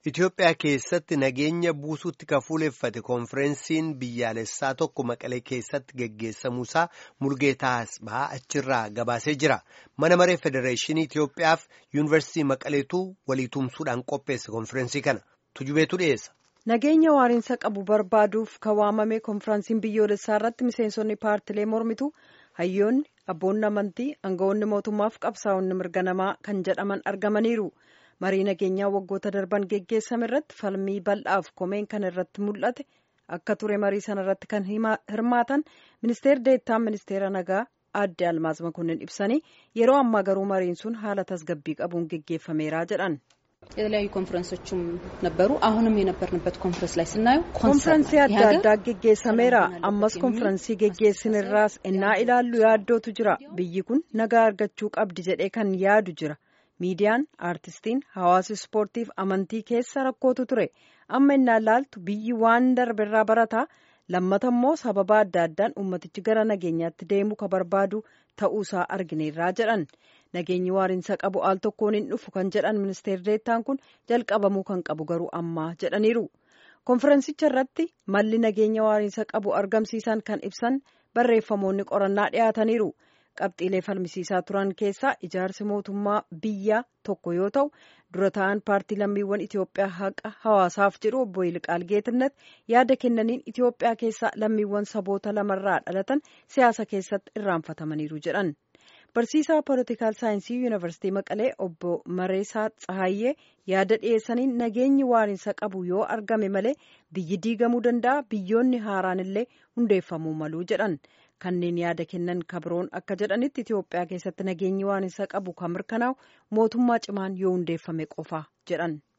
Itoophiyaa keessatti nageenya buusuutti kan fuuleffate koonfireensiin biyyaalessaa tokko maqalee keessatti geggeessamuusaa Mulgeetaa Asbaa achirraa gabaasee jira. Mana maree Federeeshinii Itoophiyaaf Yuunivarsiitii Maqaleetu walii tumsuudhaan qopheesse koonfireensii kana. Tujubeetu dhiyeessa. Nageenya waariinsa qabu barbaaduuf kan waamame koonfiraansiin biyyoolessaa irratti miseensonni paartilee mormitu hayyoonni abboonni amantii aangawoonni mootummaaf qabsaa'onni mirga namaa kan jedhaman argamaniiru. marii nageenyaa waggoota darban geggeessame irratti falmii bal'aaf komeen kan irratti mul'ate akka ture marii sana irratti kan hirmaatan ministeer deettaan ministeera nagaa aadde almaaz makonnin ibsanii yeroo ammaa garuu mariin sun haala tasgabbii qabuun geggeeffameera jedhan የተለያዩ ኮንፈረንሶችም ነበሩ። አሁንም የነበርንበት ኮንፈረንስ ላይ ስናየው ኮንፈረንሲ adda addaa geggeessameera ammas koonfiraansii geggeessinirraas innaa ilaallu yaaddootu jira biyyi kun nagaa argachuu qabdi jedhee kan yaadu jira miidiyaan aartistiin hawaasa ispoortiif amantii keessa rakkootu ture amma innaa ilaaltu biyyi waan darbirraa barataa lammata immoo sababa adda addaan ummatichi gara nageenyaatti deemuu ka barbaadu ta'uusaa argineerraa jedhan nageenyi waariinsa qabu al tokkoon hin dhufu kan jedhan ministeer deettaan kun jalqabamuu kan qabu garuu ammaa jedhaniiru konferensicha irratti malli nageenya waariinsa qabu argamsiisan kan ibsan barreeffamoonni qorannaa dhiyaataniiru. qabxiilee falmisiisaa turan keessaa ijaarsi mootummaa biyya tokko yoo ta'u dura ta'an paartii lammiiwwan Itoophiyaa haqa hawaasaaf jedhu obbo Yilqaal Geetnet yaada kennaniin Itoophiyaa keessaa lammiiwwan saboota lamarraa dhalatan siyaasa keessatti irraanfatamaniiru jedhan. Barsiisaa poolitikaal saayinsii yuunivarsiitii Maqalee obbo Mareesaa Tsahaayyee yaada dhiyeessaniin nageenyi waariinsa qabu yoo argame malee biyyi diigamuu danda'a biyyoonni haaraan illee hundeeffamuu maluu jedhan. kanneen yaada kennan kabroon akka jedhanitti Itoophiyaa keessatti nageenyi waariinsa qabu kan mirkanaa'u mootummaa cimaan yoo hundeeffame qofa jedhan.